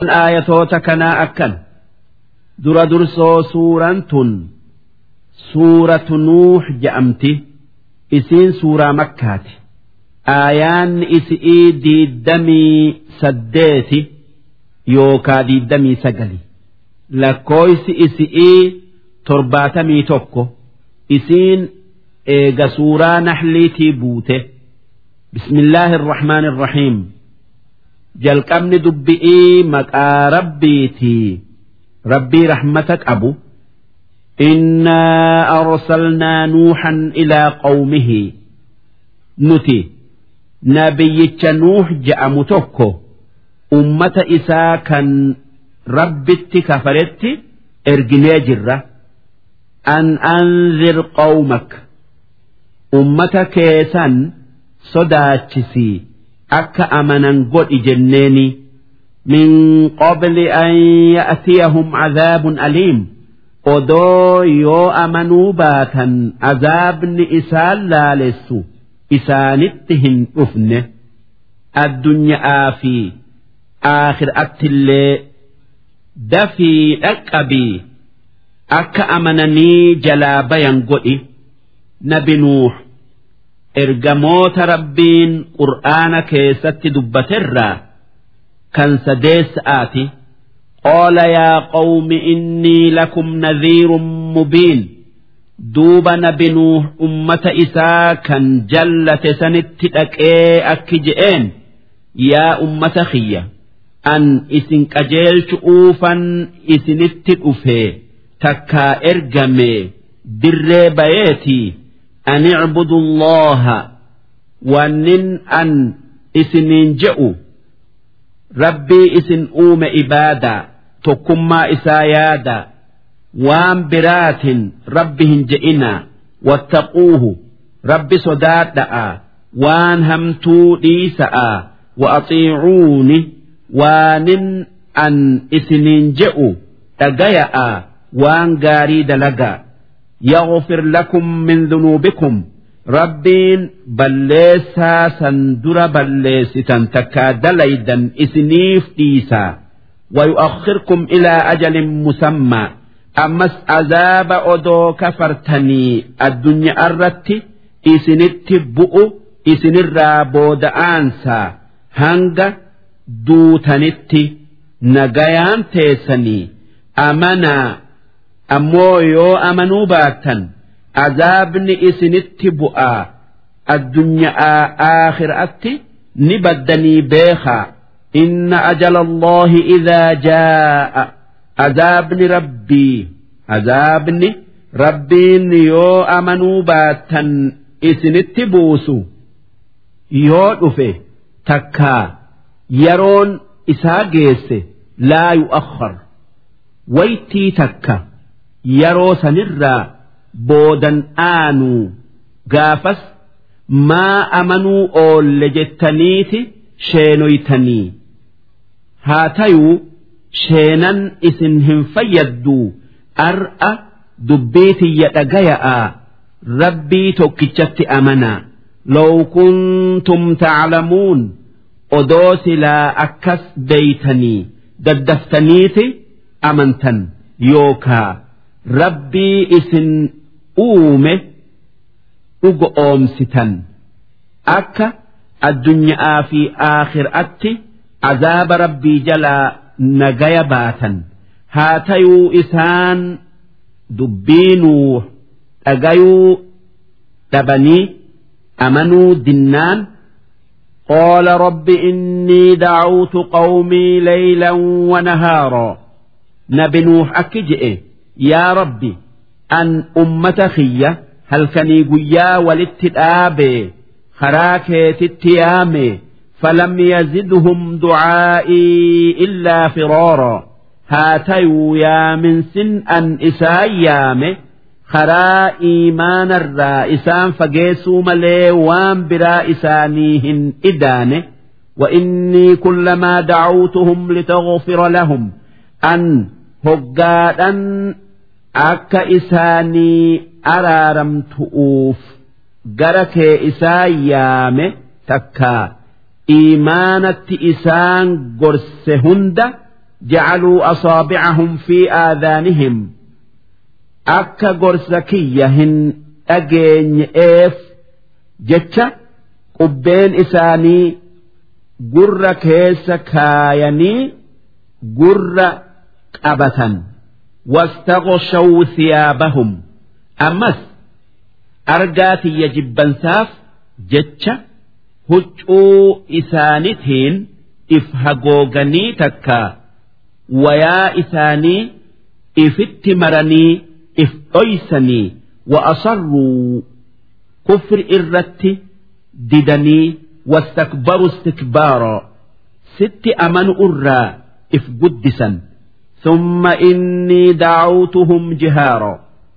aayatoota kanaa akkan dura dursoo suuraan tun suuratu nuux je'amti isiin suuraa makkaati aayaanni isi'ii diiddamii saddeeti yookaa diiddamii sagali lakkooysi isi'ii torbaatamii tokko isiin eega suuraa naxliitii buute bismillaahi irrahmaani irrahiim jalqabni dubbi'ii maqaa rabbiitii rabbii rahmata qabu innaa arsalnaa nuuxan ilaa qawmihi nuti nabiyyicha nuux je'amu tokko ummata isaa kan rabbitti kafaretti erginee jirra an anzir qawmak ummata keessan sodaachisii akka amanan godhi jenneeni min qabli an ya'tiyahum cadaabun aliim odoo yoo amanuu baatan azaabni isaan laalessu isaanitti hin dhufne addunyaa fi aakhiraattillee dafii dhaqqabii akka amananii jalaa bayan godhi nabi nuux ergamoota rabbiin qur'aana keessatti dubbaterraa kan sadeessa'aati qaala yaa qawmi innii lakum nadhiirun mubiin duuba nabi nuux ummata isaa kan jallate sanitti dhaqee akki je'een yaa ummata kiyya an isin qajeelchu'uufan isinitti dhufee takkaa ergamee dirree bayeetii an icbudu allaha wannin an isiniin je'u rabbii isin uume ibaadaa tokkummaa isaa yaadaa waan biraatin rabbi hin je'inaa wattaquuhu rabbi sodaadha'a waan hamtuu dhiisa'a wa axiicuuni waanin an isiniin je'u dhagaya'a waan gaarii dalagaa يغفر لكم من ذنوبكم ربين بلسا سندر بلستا تكادليدا إسنيف إيسا ويؤخركم إلى أجل مسمى أمس عذاب أدو كفرتني الدنيا أردت إسنت بؤ إسن الرابود أنسى هنگ دوتنت نجيان تيسني أمنا ammoo yoo amanuu baattan azaabni isinitti bu'aa addunyaa aakhiraatti ni baddanii beekaa inna ajala allahi idaa jaa'a azaabni rabbii azaabni rabbiin yoo amanuu baattan isinitti buusu yoo dhufe takkaa yeroon isaa geesse laa yu'akhkhar waytii takka yeroo sanirraa boodan aanuu gaafas maa amanuu oolle jettaniiti sheenoytanii haa tayuu sheenan isin hin fayyadduu ar'a dubbii tiyya dhagaya'aa rabbii tokkichatti amanaa لو كنتم تعلمون odoo silaa akkas beeytanii daddaftaniiti amantan yookaa rabbii isin uume dhugo oomsitan akka addunyaa fi aakhiraatti azaaba rabbii jalaa nagaya baatan haa tayuu isaan dubbiinuu dhagayuu dhabanii amanuu dinnaan قال رب إني دعوت قومي ليلا ونهارا نبي نوح أكجئ يا ربي أن أمة خية هل كني قيا ولتتآبي خراكي تتيامي فلم يزدهم دعائي إلا فرارا هاتيو يا من سن أن إسايامي karaa iimaanarraa isaan fageessuu malee waan biraa isaanii hin idaane وإني كلما دعوتهم لتغفر لهم أن هقادا أكا إساني أرارم تؤوف قرك إسايام تكا إيمانة إسان قرس هند جعلوا أصابعهم في آذانهم أكا قرسكيهن أجين إيف جتشا قبين إساني قر كيس كايني قر قبة واستغشوا ثيابهم أمس أرقاتي يجبن ساف جتشا huccuu isaanitiin if hagooganii takka wayaa isaanii ifitti maranii if dhoysanii wa asarruu kufri irratti didanii wastakbaru istikbaara sitti amanu irraa if guddisan ثم إني دعوتهم جهارا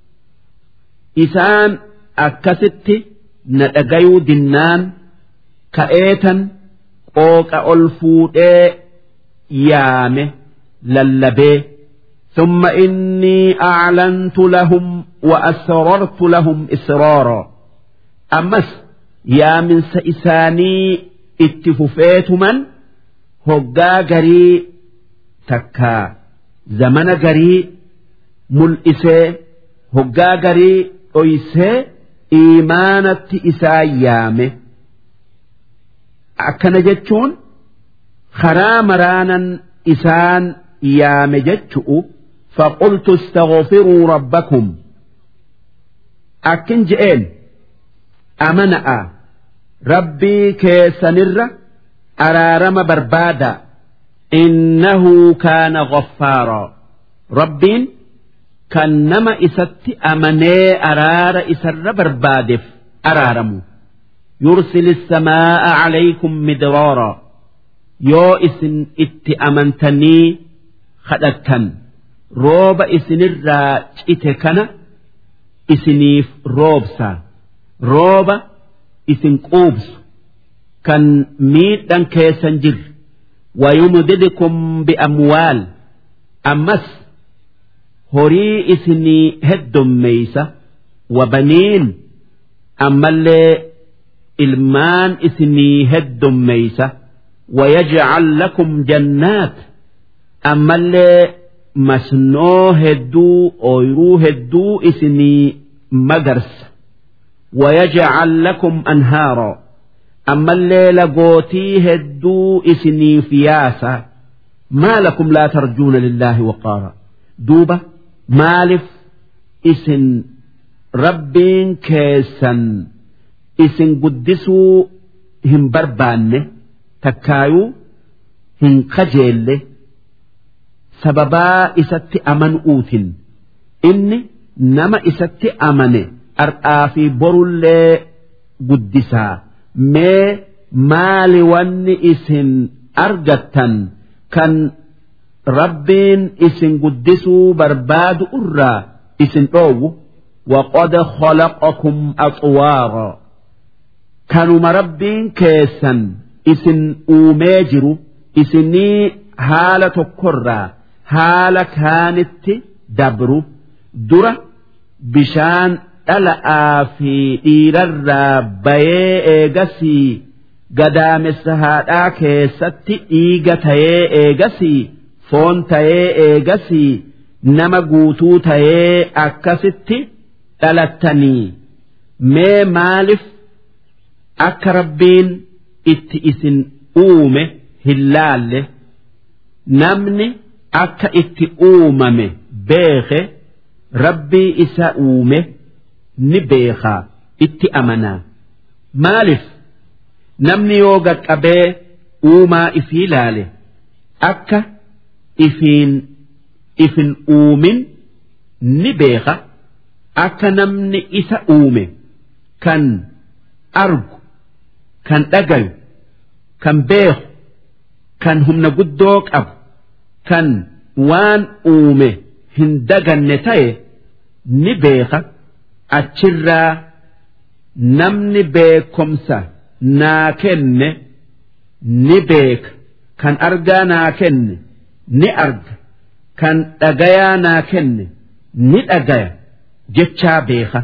إسان أكست ندقيو دنان ka'eetan qooqa ol fuudhee yaame lallabee ثم إني أعلنت لهم وأسررت لهم إسرارا أمس يا من سإساني اتففيت من هقا قري تكا زمن قري ملئسي هقا قري أيسي إيمانة إسايامه akkana jechuun karaa maraanan isaan yaame jechu'u faqultu istaghfiruu rabbakum akkin je'een amana'a rabbii keessanirra araarama barbaada innahu kaana ghaffaaraa rabbiin kan nama isatti amanee araara isarra barbaadeef araaramu يرسل السماء عليكم مدرارا يو اسن ات امنتني خدتن روب اسن الرا اتكنا اسنيف روبسا روب اسن قوبس كان ميت دان كيسنجر ويمددكم بأموال أمس هري اسني هدم ميسة وبنين أما اللي ilmaan isinii heddummeeysa wayajcal lakum jannaat ammallee masnoo hedduu ooyruu hedduu isinii magarsa wayajcal lakum anhaara ammallee lagootii hedduu isiniif yaasa maa lakum laa tarjuuna lillaahi waqaara duuba maalif isin rabbiin keessan isin guddisuu hin barbaanne takkaayuu hin kajeelle sababaa isatti amanuutin inni nama isatti amane ardhaa fi borullee guddisaa mee maali wanni isin argattan kan rabbiin isin guddisuu barbaadu irraa isin dhoowwu وقد خلقكم أطوارا kanuma rabbiin keessan isin uumee jiru isinii haala tokkorraa haala kaanitti dabru dura bishaan dhala'aa fi dhiirarraa bayee eegasii gadaamessa haadhaa keessatti dhiiga tayee eegasii foon tayee eegasii nama guutuu tayee akkasitti dhalattanii mee maalif akka rabbiin itti isin uume hin laalle namni akka itti uumame beeke rabbii isa uume ni beekaa itti amanaa maalif namni yoo gaqqabee uumaa ifii laale akka ifiin ifin uumin ni beeka akka namni isa uume kan argu kan dhagayu kan beeku kan humna guddoo qabu kan waan uume hin daganne ta'e ni beeka achirraa namni beekomsa naa kenne ni beeka kan argaa naa kenne ni arga kan dhagayaa naa kenne ni dhagaya jechaa beeka.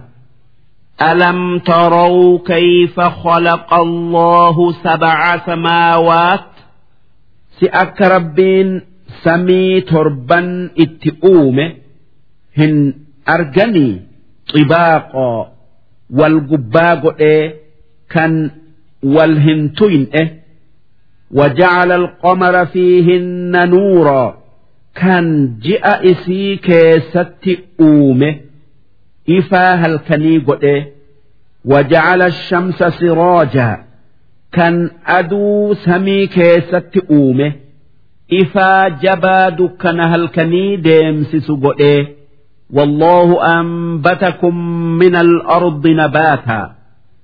ألم تروا كيف خلق الله سبع سماوات si akka rabbiin samii torban itti uume hin arganii xibaaqoo wal gubbaa godhee kan wal hin tuyne وجعل القمر فيهن نورا كان جاء إسي كيست أومه إفا هل كني قده وجعل الشمس سراجا كان أدو سمي كيست أومه إفا جبا دكان هل كني ديمسس قده والله أنبتكم من الأرض نباتا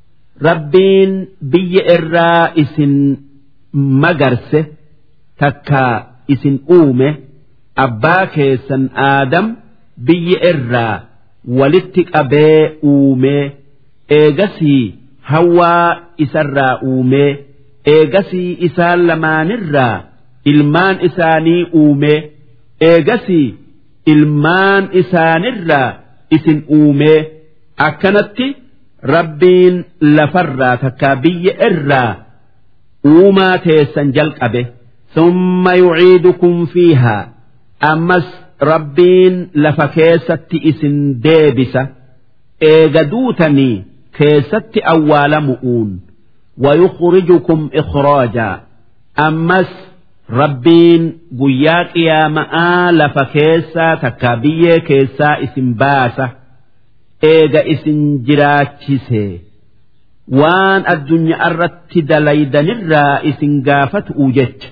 ربين بي الرائس magarse takka isin uume abbaa keessan aadam biyya irraa walitti qabee uumee eegasii hawaa isarraa uumee eegasii isaan lamaanirraa ilmaan isaanii uumee eegasii ilmaan isaanirraa isin uumee akkanatti rabbiin lafarraa takka biyya irraa uumaa teessan jalqabe summa yuciidukum fiihaa ammas rabbiin lafa keessatti isin deebisa eega duutanii keessatti awwaalamu'uun wayukhrijukum ikhraajaa ammas rabbiin guyyaa qiyaama'aa lafa keessaa takkaa biyyee keessaa isin baasa eega isin jiraachisee waan addunyaa irratti dalaydanirraa isin gaafatu jecha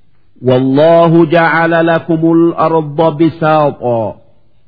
والله جعل لكم الأرض بساطا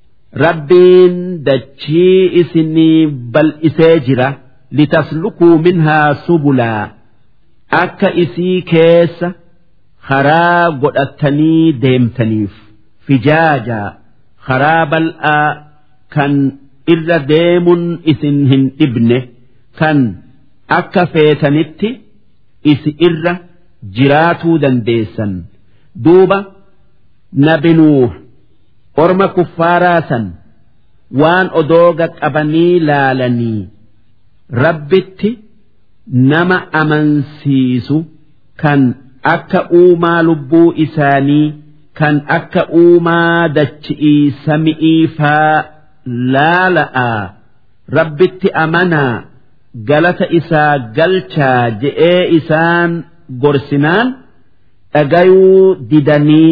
ربين دتشي إسني بل إساجرة لتسلكوا منها سبلا أكا إسي كيس خراب قدتني ديمتنيف فجاجا خراب الآ كان إلا ديم إسنهن ابنه كان akka feetanitti isi irra jiraatuu dandeessan duuba nabinuuh orma kuffaaraa san waan odooga qabanii laalanii rabbitti nama amansiisu kan akka uumaa lubbuu isaanii kan akka uumaa dachi'ii sami'ii faa laala'aa rabbitti amanaa galata isaa galchaa je'ee isaan gorsinaan dhagayuu didanii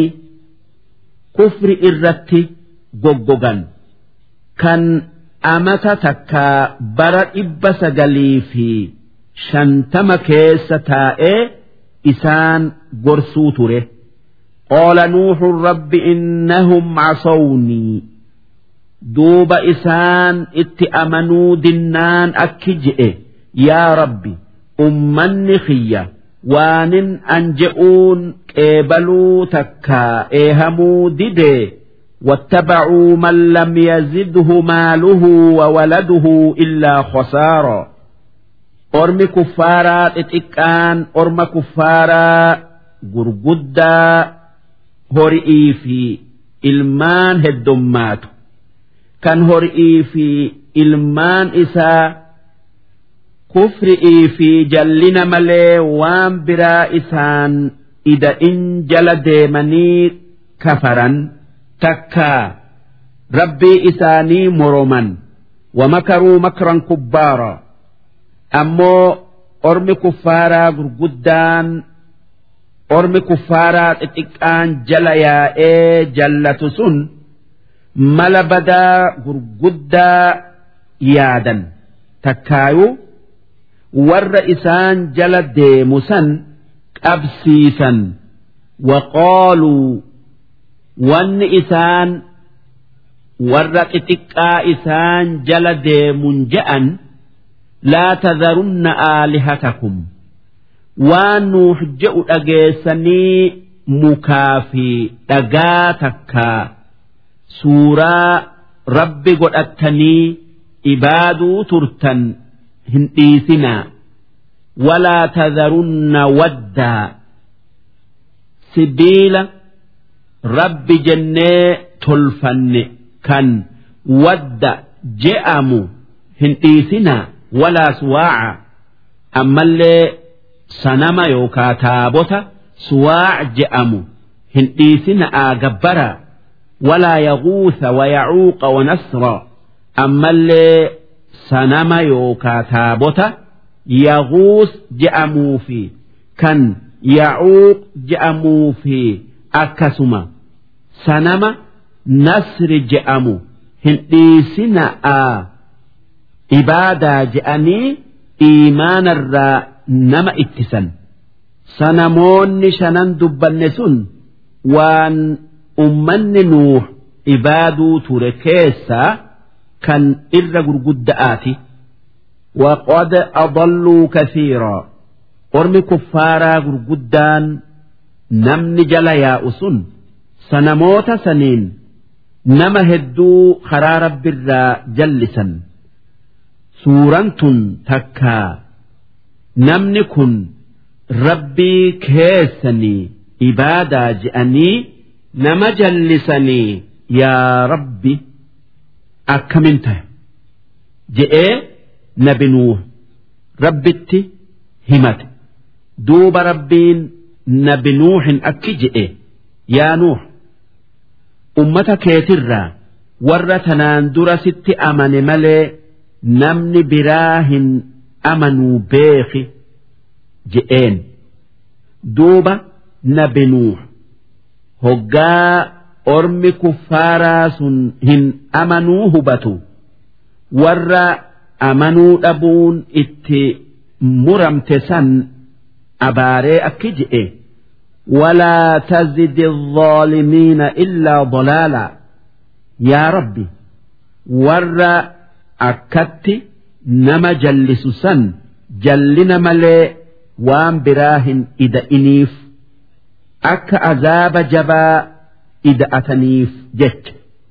kufri irratti goggogan kan amata takkaa bara dhibba sagalii fi shantama keessa taa'ee isaan gorsuu ture qaala nuuxun rabbi innahum casownii duuba isaan itti amanuu dinnaan akki je'e yaa rabbi ummanni kiyya waanin an je'uun qeebaluu takkaa eehamuu didee واتبعوا من لم يزده ماله وولده إلا خسارا أرم كفارا اتكان أرم كفارا غرغدا هرئي في إلمان هدمات kan horii fi ilmaan isaa kufri'ii fi jallina malee waan biraa isaan ida'in jala deemanii kafaran takkaa rabbii isaanii moroman wamakaruu makran kubbaara ammoo ormi kuffaaraa gurguddaan ormi kuffaaraa xixiqqaan jala yaa'ee jallatu sun mala badaa gurguddaa yaadan takkaayuu warra isaan jala deemu san qabsiisan waqaaluu wanni isaan warra xixiqqaa isaan jala deemun je'an laa tadharunna aalihatakum waan nuux je'u dhageessanii mukaa fi dhagaa takkaa suuraa rabbi godhattanii ibaaduu turtan hin dhiisinaa walaa tadharunna waddaa sibiila rabbi jennee tolfanne kan wadda je'amu hin dhiisinaa walaa suwaaca ammallee sanama yookaa taabota suwaac je'amu hin dhiisina'aa gabbaraa walaa yaguusa wayacuuqa wanasra ammallee sanama yookaa taabota yaguus je'amuu fi kan yacuuq je'amuu fi akkasuma sanama nasri je'amu hin dhiisina'aa ibaadaa je'anii iimaanarraa nama ittisan sanamoonni shanan dubbanne sun waan ummanni nuuh ibaaduu ture keessaa kan irra gurgudda'aati وقد أضلوا كثيرا ormi kuffaaraa gurguddaan namni jala yaa'u sun sanamoota saniin nama hedduu karaa rabbirraa jallisan suuraan tun takkaa namni kun rabbii keessanii ibaadaa je'anii nama jallisanii yaa rabbi akkamin tahe je'ee nabi nuuh rabbitti himate duuba rabbiin nabi nuuhin akki je'e yaa nuuh ummata keetirraa warra tanaan dura sitti amane malee namni biraa hin amanuu beeki je'een duuba nabi nuuh hoggaa ormi kuffaaraa sun hin amanuu hubatu warra amanuu dhabuun itti muramte san abaaree akki je'e ولا تزد الظالمين إلا ضلالا يا ربي ور أكت نما جلس سن جلنا ملي وان براهن إذا إنيف أك عذاب جبا إذا أتنيف جت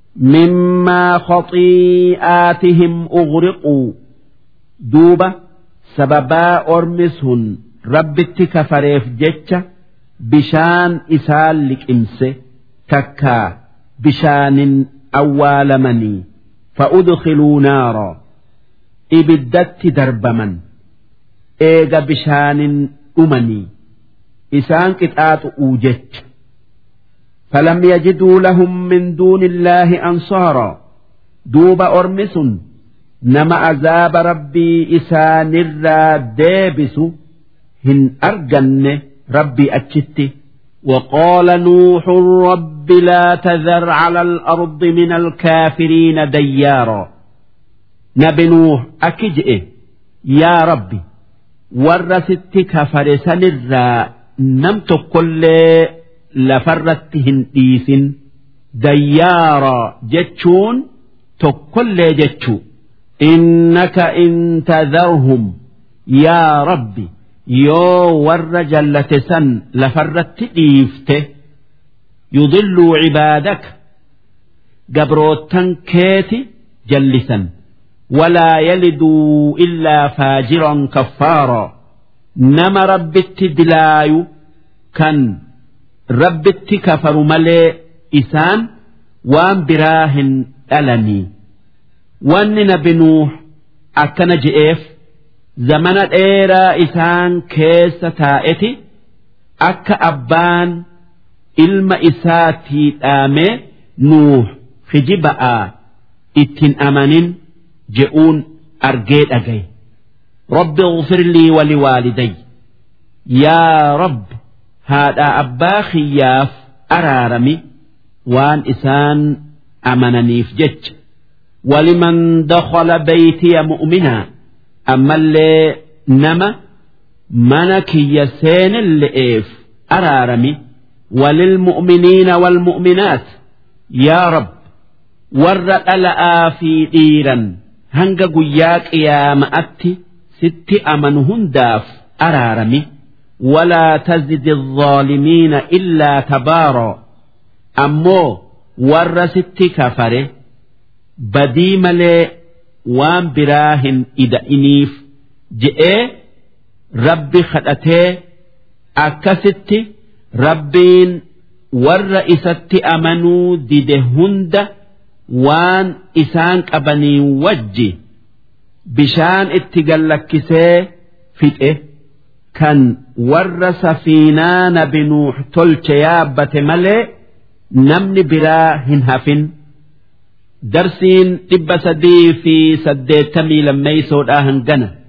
مما خطيئاتهم أغرقوا دوبة سببا أرمسهن ربتي كفريف جتشا bishaan isaan liqimse takkaa bishaanin awwaalamanii fa'udkhiluu naara ibiddatti darbaman eega bishaanin dhumanii isaan qixaaxu'uu jecha فلم يجدوا لهم من دون الله أنصارا دوب أرمس نما عذاب ربي إسان ديبس هن أرجن ربي أتشتي وقال نوح رب لا تذر على الأرض من الكافرين ديارا نبي نوح أكجئ يا ربي ورست كفر سنرا نمت كل لفرتهن إيس ديارا جتشون تكل جتشو إنك إن تذرهم يا ربي yoo warra jallate san lafarratti dhiifte yudilluu cibaadaka gabroottan keeti jallisan walaa yaliduu illaa faajiran kaffaaraa nama rabbitti dilaayu kan rabbitti kafaru malee isaan waan biraa hin dhalanii wanni nabi nuuh akkana je'eef zamana dheeraa isaan keessa taa'eti akka abbaan ilma isaatii dhaamee nuuh kijiba'aa ittiin amanin je'uun argee dhagaye rabbi اغفر لي ولوالدي يا رب هذا أبا خياف أرارمي وان إسان أمننيف جج ولمن دخل بيتي مؤمنا ammallee nama mana kiyya seenille'eef araarami walilmu'miniina walmu'minaat yaa rab warra dhala'aa fi dhiiran hanga guyyaa qiyaama'atti sitti amanu hundaaf araarami walaa tazidi الظaalimiina illaa tabaaraa ammoo warra sitti kafare badii malee waan biraa hin ida'iniif je'ee rabbi kadhatee akkasitti rabbiin warra isatti amanuu dide hunda waan isaan qabaniin wajji bishaan itti gallakkisee fixe kan warra safiinaa nabi nuux tolche yaabbate malee namni biraa hin hafin darsiin dhibba sadii fi saddeettamii lammeeysoodhaa hangana